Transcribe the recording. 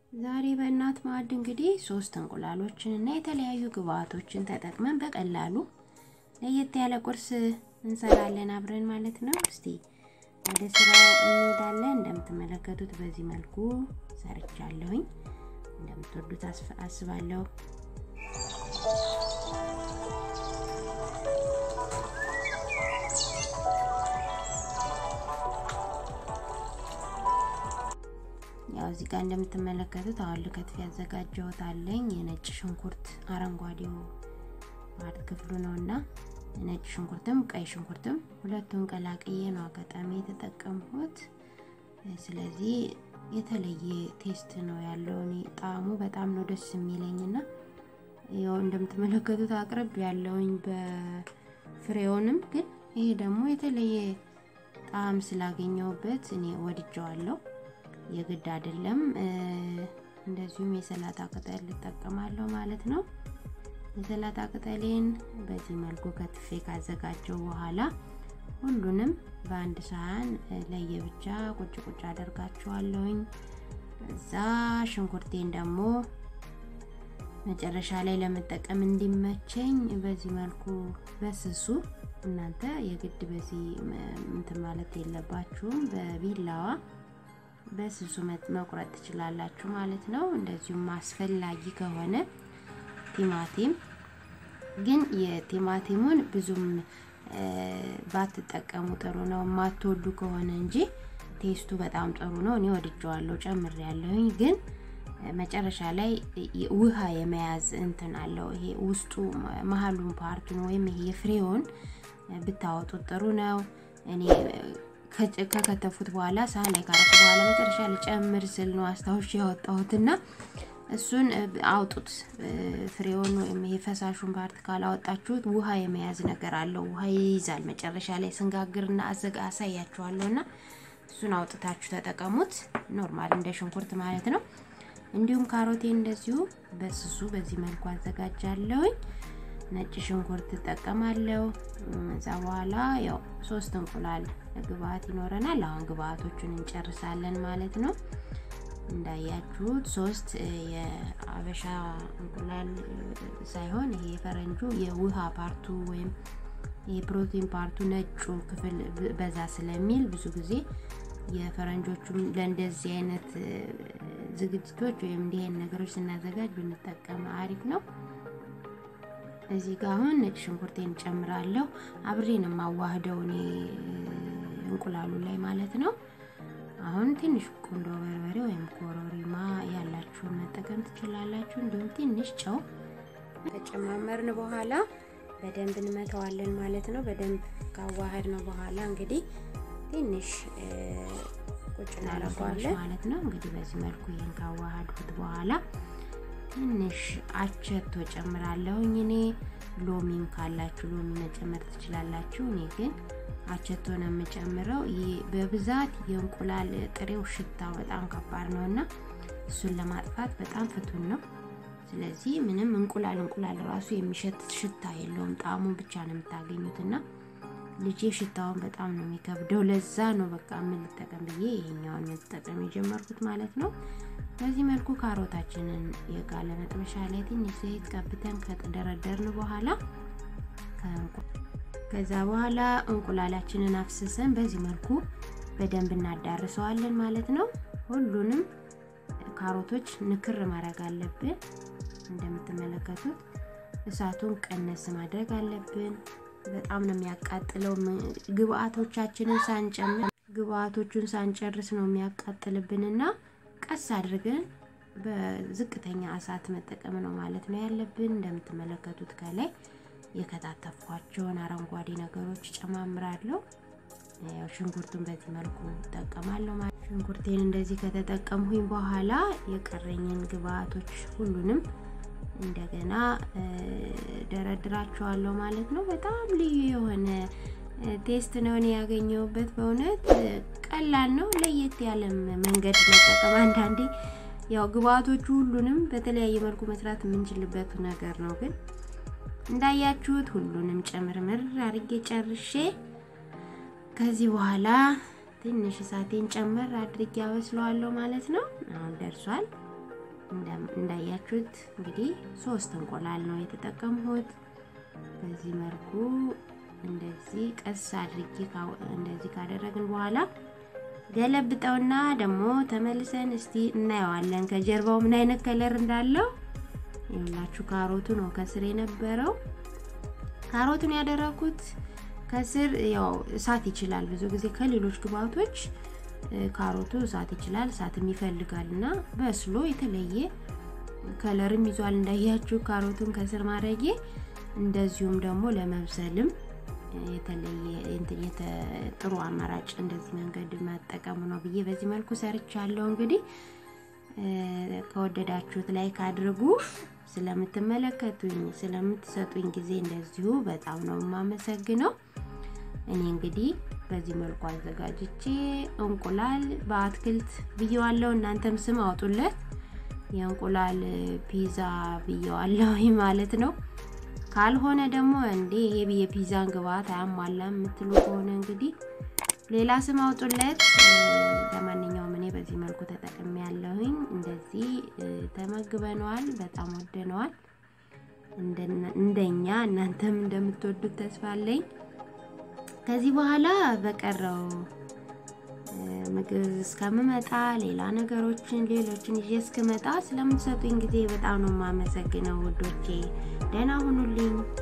ዛሬ በእናት ማዕድ እንግዲህ ሶስት እንቁላሎችን እና የተለያዩ ግብአቶችን ተጠቅመን በቀላሉ ለየት ያለ ቁርስ እንሰራለን አብረን ማለት ነው። እስቲ ወደ ስራው እንሄዳለን። እንደምትመለከቱት በዚህ መልኩ ሰርቻለሁኝ። እንደምትወዱት አስባለሁ። ያው እዚህ ጋር እንደምትመለከቱት አሁን ልከትፍ ያዘጋጀሁት አለኝ የነጭ ሽንኩርት አረንጓዴው ማለት ክፍሉ ነው እና ነጭ ሽንኩርትም ቀይ ሽንኩርትም ሁለቱን ቀላቅዬ ነው አጋጣሚ የተጠቀምኩት። ስለዚህ የተለየ ቴስት ነው ያለው። እኔ ጣዕሙ በጣም ነው ደስ የሚለኝና ያው እንደምትመለከቱት አቅርብ ያለውኝ በፍሬውንም ግን ይሄ ደግሞ የተለየ ጣዕም ስላገኘውበት እኔ ወድጀዋለሁ። የግድ አይደለም። እንደዚሁም የሰላጣ ቅጠል ልጠቀማለሁ ማለት ነው። የሰላጣ ቅጠሌን በዚህ መልኩ ከትፌ ካዘጋጀው በኋላ ሁሉንም በአንድ ሳህን ለየብቻ ቁጭ ቁጭ አደርጋቸዋለሁኝ። እዛ ሽንኩርቴን ደግሞ መጨረሻ ላይ ለመጠቀም እንዲመቸኝ በዚህ መልኩ በስሱ እናንተ የግድ በዚህ እንትን ማለት የለባችሁም በቢላዋ በስሱ መቁረጥ ትችላላችሁ ማለት ነው። እንደዚሁም አስፈላጊ ከሆነ ቲማቲም ግን የቲማቲሙን ብዙም ባትጠቀሙ ጥሩ ነው፣ የማትወዱ ከሆነ እንጂ ቴስቱ በጣም ጥሩ ነው። እኔ ወድጀዋለሁ፣ ጨምር ያለሁኝ ግን መጨረሻ ላይ ውሃ የመያዝ እንትን አለው። ይሄ ውስጡ መሀሉን ፓርቱን ወይም ይሄ የፍሬውን ብታወጡት ጥሩ ነው። እኔ ከከተፉት በኋላ ሳህን ላይ ካረኩ በኋላ መጨረሻ ልጨምር ስል ነው አስታውሽ ያወጣሁትና እሱን አውጡት። ፍሬውን ወይም የፈሳሹን ፓርት ካላወጣችሁት ውሃ የመያዝ ነገር አለው። ውሃ ይይዛል። መጨረሻ ላይ ስንጋግርና አዘጋ አሳያችኋለሁና እሱን አውጥታችሁ ተጠቀሙት። ኖርማል እንደ ሽንኩርት ማለት ነው። እንዲሁም ካሮቴን እንደዚሁ በስሱ በዚህ መልኩ አዘጋጃለሁኝ። ነጭ ሽንኩርት እጠቀማለሁ። እዛ በኋላ ያው ሶስት እንቁላል ግብአት ይኖረናል። አሁን ግብአቶቹን እንጨርሳለን ማለት ነው። እንዳያችሁት ሶስት የአበሻ እንቁላል ሳይሆን ይሄ የፈረንጁ የውሃ ፓርቱ ወይም የፕሮቲን ፓርቱ ነጩ ክፍል በዛ ስለሚል ብዙ ጊዜ የፈረንጆቹም ለእንደዚህ አይነት ዝግጅቶች ወይም እንዲህ አይነት ነገሮች ስናዘጋጅ ብንጠቀም አሪፍ ነው። እዚህ ጋር አሁን ነጭ ሽንኩርቴን ጨምራለሁ። አብሬን የማዋህደው እኔ እንቁላሉ ላይ ማለት ነው። አሁን ትንሽ ቁንዶ በርበሬ ወይም ኮረሪማ ያላችሁን መጠቀም ትችላላችሁ። እንዲሁም ትንሽ ጨው ከጨማመርን በኋላ በደንብ እንመተዋለን ማለት ነው። በደንብ ካዋህድ ነው በኋላ እንግዲህ ትንሽ ቁጭ እናደርገዋለን ማለት ነው። እንግዲህ በዚህ መልኩ ይህን ካዋሃድኩት በኋላ ትንሽ አቸቶ ጨምራለሁኝ። እኔ ሎሚም ካላችሁ ሎሚ መጨመር ትችላላችሁ። እኔ ግን አቸቶ ነው የምጨምረው። በብዛት የእንቁላል ጥሬው ሽታው በጣም ከባድ ነው እና እሱን ለማጥፋት በጣም ፍቱን ነው። ስለዚህ ምንም እንቁላል እንቁላል ራሱ የሚሸት ሽታ የለውም። ጣዕሙን ብቻ ነው የምታገኙት እና ልጄ ሽታውን በጣም ነው የሚከብደው። ለዛ ነው በቃ ምን ልጠቀም ብዬ ይሄኛውን መጠቀም የጀመርኩት ማለት ነው። በዚህ መልኩ ካሮታችንን የጋለ መጥበሻ ላይ ትንሽ ዘይት ቀብተን ከደረደርን በኋላ ከዛ በኋላ እንቁላላችንን አፍስሰን በዚህ መልኩ በደንብ እናዳርሰዋለን ማለት ነው። ሁሉንም ካሮቶች ንክር ማድረግ አለብን። እንደምትመለከቱት እሳቱን ቀነስ ማድረግ አለብን። በጣም ነው የሚያቃጥለው። ግብአቶቻችንን ሳንጨምር ግብአቶቹን ሳንጨርስ ነው የሚያቃጥልብንና ቀስ አድርገን በዝቅተኛ እሳት መጠቀም ነው ማለት ነው ያለብን። እንደምትመለከቱት ከላይ የከታተፍኳቸውን አረንጓዴ ነገሮች ጨማምራለሁ። ያው ሽንኩርቱን በዚህ መልኩ እጠቀማለሁ ማለት ሽንኩርቴን እንደዚህ ከተጠቀምሁኝ በኋላ የቀረኝን ግብአቶች ሁሉንም እንደገና ደረድራቸዋለሁ ማለት ነው። በጣም ልዩ የሆነ ቴስት ነው እኔ ያገኘሁበት። በእውነት ቀላል ነው። ለየት ያለ መንገድ መጠቀም አንዳንዴ ያው ግብአቶቹ ሁሉንም በተለያየ መልኩ መስራት የምንችልበት ነገር ነው። ግን እንዳያችሁት ሁሉንም ጨምርምር አድርጌ ጨርሼ ከዚህ በኋላ ትንሽ እሳቴን ጨመር አድርጌ አበስለዋለሁ ማለት ነው። አሁን ደርሷል። እንዳያችሁት እንግዲህ ሶስት እንቁላል ነው የተጠቀምሁት። በዚህ መልኩ እንደዚህ ቀስ አድርጌ እንደዚህ ካደረግን በኋላ ገለብጠውና ደግሞ ተመልሰን እስቲ እናየዋለን ከጀርባው ምን አይነት ከለር እንዳለው። ይኸውላችሁ ካሮቱ ነው ከስር የነበረው። ካሮቱን ያደረኩት ከስር ያው እሳት ይችላል ብዙ ጊዜ ከሌሎች ግብአቶች ካሮቱ እሳት ይችላል፣ እሳትም ይፈልጋል እና በስሎ የተለየ ከለርም ይዟል እንዳያችሁ ካሮቱን ከስር ማድረጌ እንደዚሁም ደግሞ ለመብሰልም የተለየ ጥሩ አማራጭ እንደዚህ መንገድ መጠቀሙ ነው ብዬ በዚህ መልኩ ሰርቻለሁ። እንግዲህ ከወደዳችሁት ላይክ አድርጉ። ስለምትመለከቱኝ ስለምትሰጡኝ ጊዜ እንደዚሁ በጣም ነው የማመሰግነው። እኔ እንግዲህ በዚህ መልኩ አዘጋጅቼ እንቁላል በአትክልት ብየዋለሁ። እናንተም ስም አውጡለት። የእንቁላል ፒዛ ብየዋለሁ ማለት ነው። ካልሆነ ደግሞ እንዴ ይሄ የፒዛን ግብአት አያሟላም የምትሉ ከሆነ እንግዲህ ሌላ ስም አውጡለት። ለማንኛውም እኔ በዚህ መልኩ ተጠቅሜ ያለሁኝ እንደዚህ ተመግበነዋል። በጣም ወደነዋል። እንደኛ እናንተም እንደምትወዱት ተስፋ አለኝ። ከዚህ በኋላ በቀረው ምግብ እስከምመጣ ሌላ ነገሮችን ሌሎችን ይዤ እስክመጣ ስለምትሰጡኝ ጊዜ በጣም ነው የማመሰግነው ውዶቼ። ደህና ሁኑልኝ።